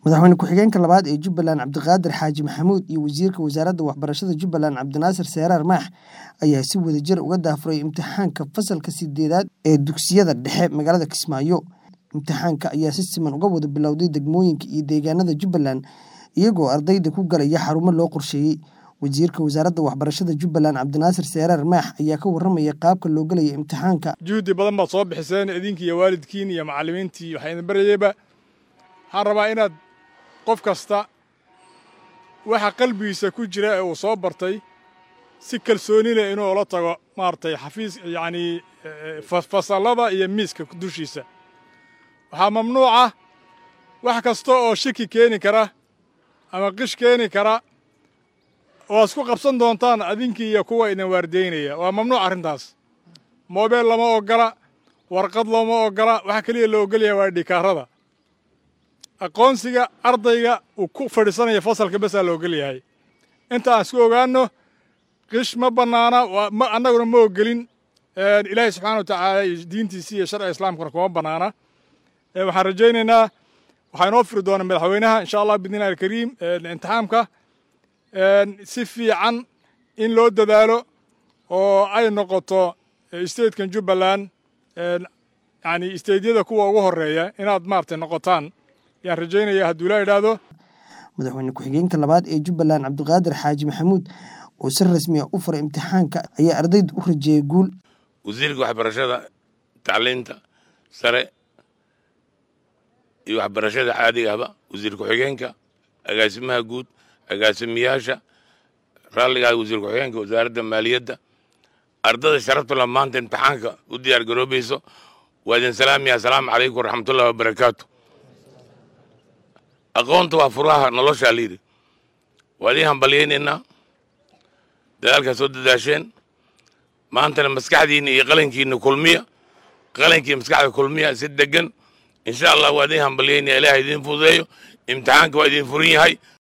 madaxweyne ku-xigeenka labaad ee jubbaland cabdiqaadir xaaji maxamuud iyo wasiirka wasaaradda waxbarashada jubbaland cabdinaasir seeraar maax ayaa si wadajir uga daafuray imtixaanka fasalka sideedaad ee dugsiyada dhexe magaalada kismaayo imtixaanka ayaa si siman uga wada bilowday degmooyinka iyo deegaanada jubbaland iyagoo ardayda ku galaya xarumo loo qorsheeyey wasiirka wasaaradda waxbarashada jubbaland cabdinaasir seeraar maax ayaa ka warramaya qaabka loo gelaya imtixaanka juhdi badan baad soo bixiseen idinki iyo waalidkiin iyo macallimiintii waxaa idin baryayba waxaan rabaa inaad qof kasta waxa qalbigiisa ku jira ee uu soo bartay si kalsooni leh inuu ula tago maaragtay xafiis yacnii fasallada iyo miiska dushiisa waxaa mamnuuca wax kasta oo shaki keeni kara ama qish keeni kara oo isku qabsan doontaan adinkii iyo kuwa idin waardeynaya waa mamnuuc arrintaas moobeel lama oggola warqad looma oggola waxa keliya la oggolaya waa dhikaarada aqoonsiga ardayga uu ku fadhiisanaya fasalka basaa la oggol yahay inta aan isku ogaanno qish ma bannaana annaguna ma oggelin ilaahay subxaana wa tacaala iyo diintiisi iyo sharciga islaamkuna kuma bannaana waxaan rajaynaynaa waxaa inoo firi doona madaxweynaha insha allah bidnillahi alkariim imtixaamka si fiican in loo dadaalo oo ay noqoto statekan jubbaland yani stateyada kuwa ugu horeeya inaad maaragtay noqotaan yaan rajaynaya hadduu la idhaahdo madaxweyne ku-xigeenka labaad ee jubbaland cabdiqaadir xaaji maxamuud oo si rasmi ah u furay imtixaanka ayaa ardayda u rajeeyay guul wasiirka waxbarashada tacliinta sare iyo waxbarashada caadiga ahba wasiir ku-xigeenka agaasimaha guud agaasimiyaasha raalligaa wasiir ku-xigeenka wasaaradda maaliyadda ardada sharaftula maanta imtixaanka u diyaar garoobayso waa idin salaamaya asalaamu calaykum waraxmatullahi wabarakaatu aqoonta waa furaha noloshaa layidhi waa idiin hambalyaynaynaa dadaalkaa soo dadaasheen maantana maskaxdiinna iyo qalankiinna kulmiya qalankii maskaxda kulmiya si degan insha allah waa idiin hambalyaynaya ilaah idiin fududeeyo imtixaanka waa idiin furin yahay